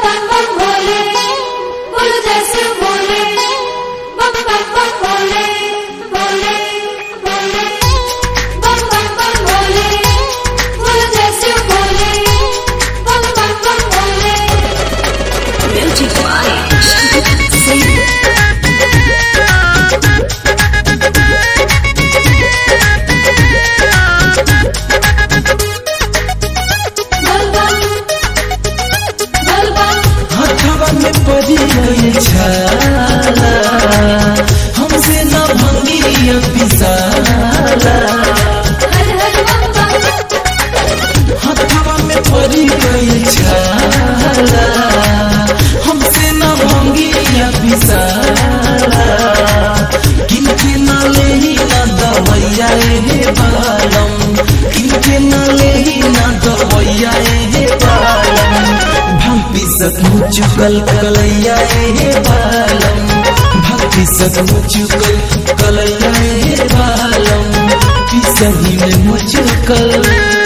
बम बम भोले बोल जैसे भोले बम बम बम भोले भोले भोले बम बम बम भोले बोल जैसे भोले बम बम बम भोले Music by Save बोल बम बोल बम हथवा में पड़ी गई छाला हमसे न भंगी पिसाला हर हर बम बम हथवा में पड़ी गई छाला हमसे न भंगी पिसाला किनके न लेही न दवैया हे बालम किनके न लेही न दवैया हे बालम भक्ति सचमुच कल कलैया हे बालम भक्ति सचमुच कल कलैया हे बालम कि सही में मुझकल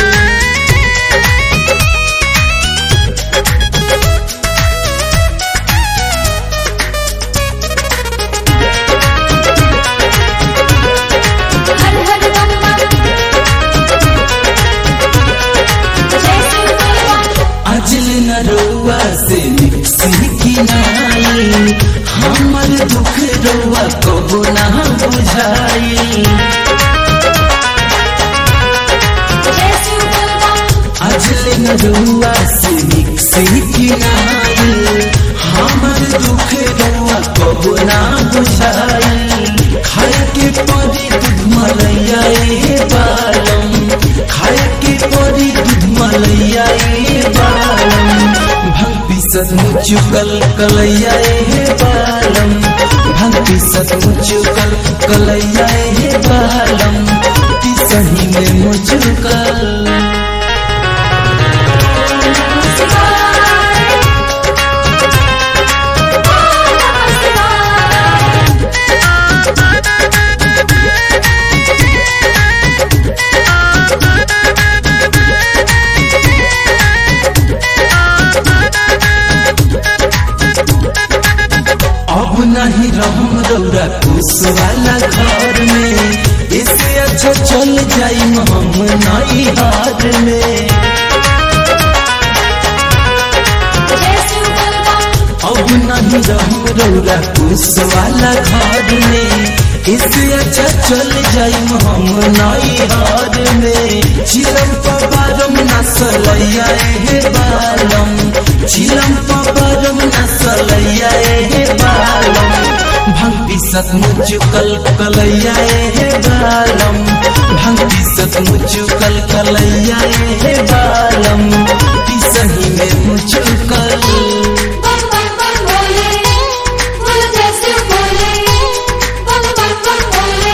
हर हर बम बम जैसे बोल बम अजल न रुआ से सीखी नाई हमर दुख रुआ कबो ना बुझाई जैसे बोल बम अजल न रुआ से सीखी नाई हमर दुख रुआ कबो ना बुझाई खाए के परी दूध मलैया ए बालम खाए के परी दूध मलैया ए बालम भक्ति सचमुच कल कलैया ए बालम भक्ति सचमुच कल कलैया ए बालम कि सही में मुझकल अब नहीं रहम रौरा कुश वाला घर में इससे अच्छा चल जाई हम नई हार में अब नहीं रहम रौरा कुश वाला घर में इससे अच्छा चल जाई हम नई हार में चिलम पबारम नसलैया हे बालम चिलम पबारम नसलैया हे बालम भक्ति सचमुच कल कलैया हे बालम भक्ति सचमुच कल कलैया हे बालम कि सही में मुझकल बम बम बम भोले बोल जैसे भोले बम बम बम भोले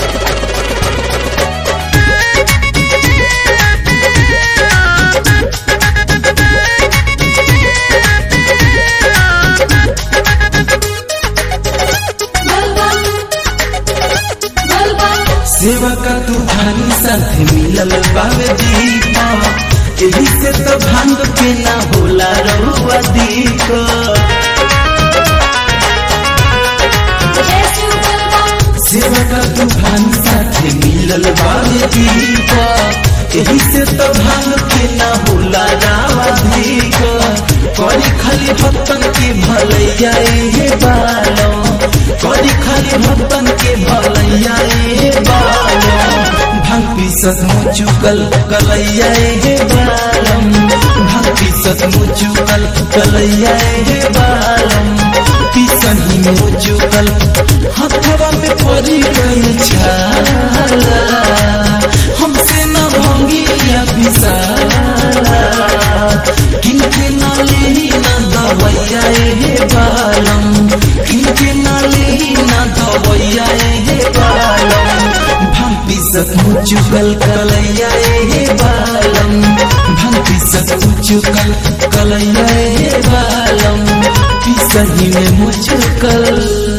बोल बम बोल बम सेवा का तूफानी साथ मिलल बावे दीपा एही से तो भांग के ना होला रहुआ दीपा जैसे बोल बम सेवा का तूफानी साथ मिलल बावे दीपा एही से तो भांग के ना होला रावा दीपा करी खाली भक्तन के भलैया हे बालो करी खाली भक्तन के भलैया हे बालो भक्ति सचमुच कल कलैया हे बालम भक्ति सचमुच कल कलैया हे बालम कि सही में मुझकल हथवा में पड़ी गई छाला हमसे न भंगी या पिसाला किनके न लेही न दवैया हे बालम किनके न लेही न दवैया हे बालम भक्ति सचमुच कल कलैया हे बालम भक्ति सचमुच कल कलैया हे बालम कि सही में मुझकल